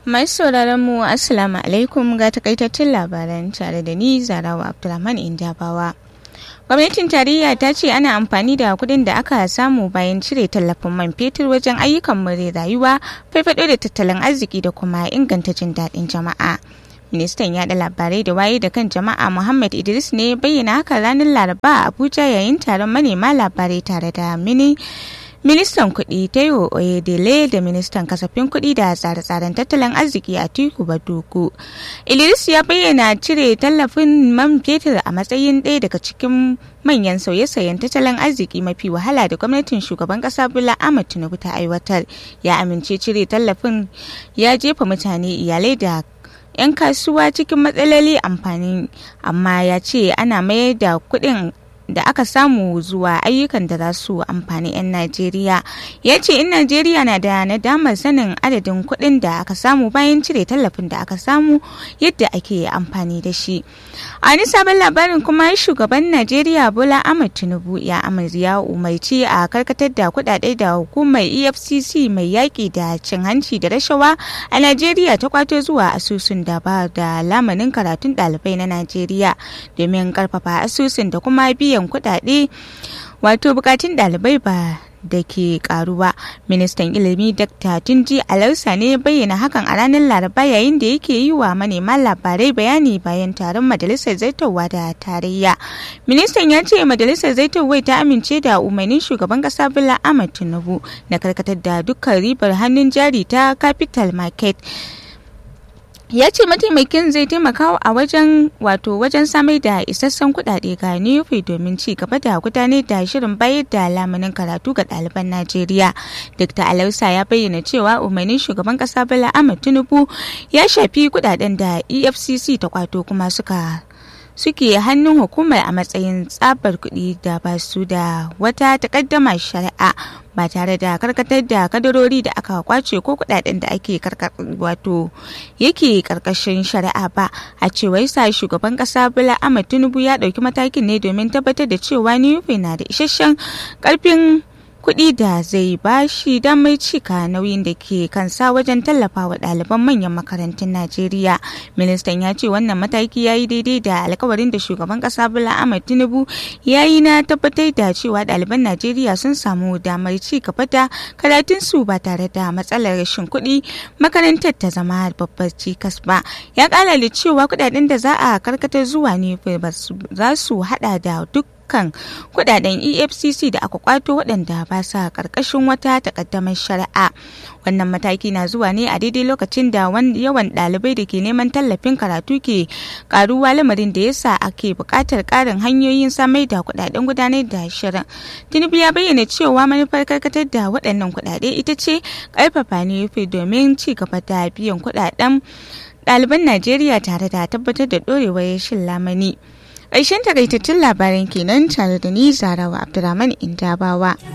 Masu sauraron mu Assalamu alaikum ga takaitattun labaran tare da ni Zarawa Abdulrahman Indabawa. Gwamnatin tarayya ta ce ana amfani da kuɗin da aka samu bayan cire tallafin man fetur wajen ayyukan more rayuwa, farfaɗo da tattalin arziki da kuma inganta jin daɗin jama'a. Ministan yaɗa labarai da waye da kan jama'a Muhammad Idris ne bayyana haka ranar Laraba a Abuja yayin taron manema labarai tare da mini ministan kuɗi taiwo oyedele da ministan kasafin kuɗi da tsare-tsaren tattalin arziki a tiku baduku idris ya bayyana cire tallafin man fetur a matsayin ɗaya daga cikin manyan sauye-sauyen tattalin arziki mafi wahala da gwamnatin shugaban ƙasa bola ahmad tinubu ta aiwatar ya amince cire tallafin ya jefa mutane iyalai da 'yan kasuwa cikin matsaloli amfani amma ya ce ana mayar da kuɗin da aka samu zuwa ayyukan da za su amfani 'yan Najeriya. Ya ce in Najeriya na da nadamar sanin adadin kuɗin da aka samu bayan cire tallafin da aka samu yadda ake amfani da shi. A wani sabon labarin kuma shugaban Najeriya Bola Ahmed Tinubu ya ya umarci a karkatar da kuɗaɗe da hukumar EFCC mai yaƙi da cin hanci da rashawa a Najeriya ta kwato zuwa asusun da ba da lamanin karatun ɗalibai na Najeriya domin karfafa asusun da kuma biyan biyan kuɗaɗe wato bukatun ɗalibai ba da ke karuwa ministan ilimi dr tunji alausa ne bayyana hakan a ranar laraba yayin da yake yi wa manema labarai bayani bayan taron majalisar zaitowa da tarayya ministan ya ce majalisar zaitowa ta amince da umarnin shugaban kasa bola ahmad tinubu na karkatar da dukkan ribar hannun jari ta capital market ya ce mataimakin zai taimaka a wajen wato wajen samar da isassan kuɗaɗe ga nufi domin ci gaba da gudanar da shirin bayar da lamunin karatu ga ɗaliban najeriya dr alausa ya bayyana cewa umarnin shugaban ƙasa bala ahmad tinubu ya shafi kuɗaɗen da efcc ta kwato kuma suka suke hannun hukumar a matsayin tsabar kuɗi da ba su da wata takaddama shari'a ba tare da karkatar da kadarori da aka kwace ko kudaden da ake wato yake karkashin shari'a ba a cewar sa shugaban kasa bola ahmad tinubu ya dauki matakin ne domin tabbatar da cewa nufi na da isasshen karfin kuɗi da zai ba shi damar cika nauyin da ke kansa wajen tallafa wa ɗaliban manyan makarantun Najeriya. Ministan ya ce wannan mataki ya yi daidai da alkawarin da shugaban ƙasa Bola Ahmed Tinubu ya yi na tabbatar da cewa ɗaliban Najeriya sun samu damar ci gaba da karatunsu ba tare da matsalar rashin kuɗi makarantar ta zama babbar cikas ba. Ya ƙara da cewa kuɗaɗen da za a karkatar zuwa ne za su haɗa da duk kan kudaden efcc da aka kwato waɗanda ba sa ƙarƙashin wata takaddamar shari'a wannan mataki na zuwa ne a daidai lokacin da yawan ɗalibai da ke neman tallafin karatu ke karuwa lamarin da yasa ake buƙatar ƙarin hanyoyin samar da kudaden gudanar da shirin tinubu ya bayyana cewa manufar karkatar da waɗannan kudade ita ce ƙarfafa nufi domin ci gaba da biyan kudaden ɗaliban najeriya tare da tabbatar da ɗorewar shin lamani. ƙarshen takaitattun labaran kenan tare da ni zarawa abdulrahman indabawa